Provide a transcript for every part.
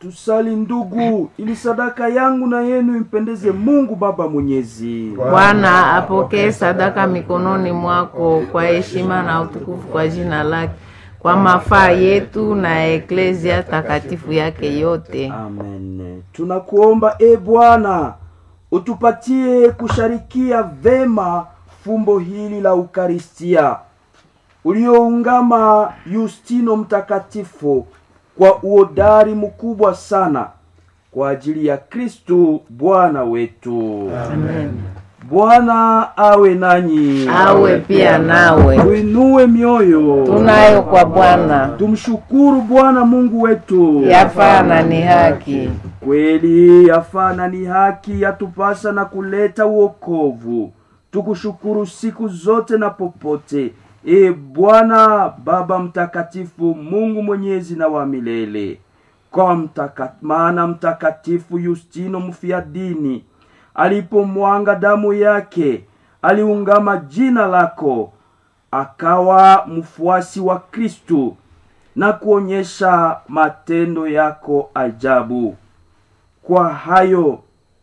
tusali ndugu ili sadaka yangu na yenu impendeze mungu baba mwenyezi Bwana apokee sadaka mikononi mwako kwa heshima na utukufu kwa jina lake, kwa mafaa yetu na eklezia takatifu yake yote. amen tunakuomba e bwana utupatie kusharikia vema fumbo hili la ukaristia ulioungama yustino mtakatifu kwa uodari mkubwa sana kwa ajili ya kristu bwana wetu Amen. bwana awe nanyi Awe pia nawe. tuinue mioyo Tunayo kwa Bwana, tumshukuru bwana mungu wetu yafaa na ni haki. kweli yafaa na ni haki yatupasa na kuleta uokovu tukushukuru siku zote na popote e bwana baba mtakatifu mungu mwenyezi na wa milele kwa mtaka, maana mtakatifu yustino mfiadini alipomwanga damu yake aliungama jina lako akawa mfuasi wa kristu na kuonyesha matendo yako ajabu kwa hayo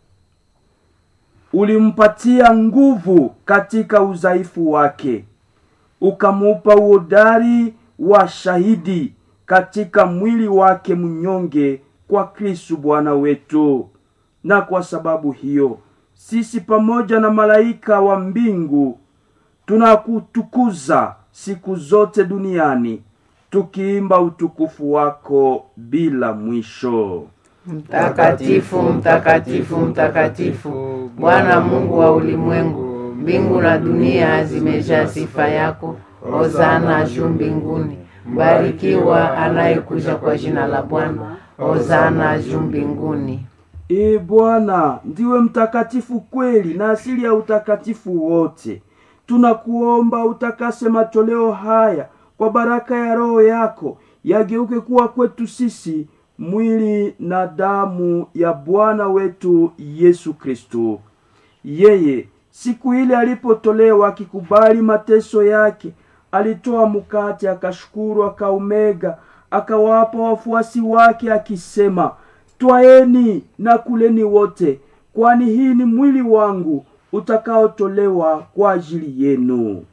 ulimpatia nguvu katika udhaifu wake ukamupa uodari wa shahidi katika mwili wake mnyonge kwa kristu bwana wetu na kwa sababu hiyo sisi pamoja na malaika wa mbingu tunakutukuza siku zote duniani tukiimba utukufu wako bila mwisho Mtakatifu, mtakatifu, mtakatifu, Bwana Mungu wa ulimwengu, mbingu na dunia zimejaa sifa yako. Hosana juu mbinguni, mbarikiwa anayekuja kwa jina la Bwana. Hosana juu mbinguni. Ee Bwana, ndiwe mtakatifu kweli na asili ya utakatifu wote. Tunakuomba utakase matoleo haya kwa baraka ya Roho yako, yageuke kuwa kwetu sisi mwili na damu ya Bwana wetu Yesu Kristo. Yeye siku ile alipotolewa akikubali mateso yake, alitoa mkate, akashukuru, akaumega, akawapa wafuasi wake akisema, twaeni na kuleni wote, kwani hii ni mwili wangu utakaotolewa kwa ajili yenu.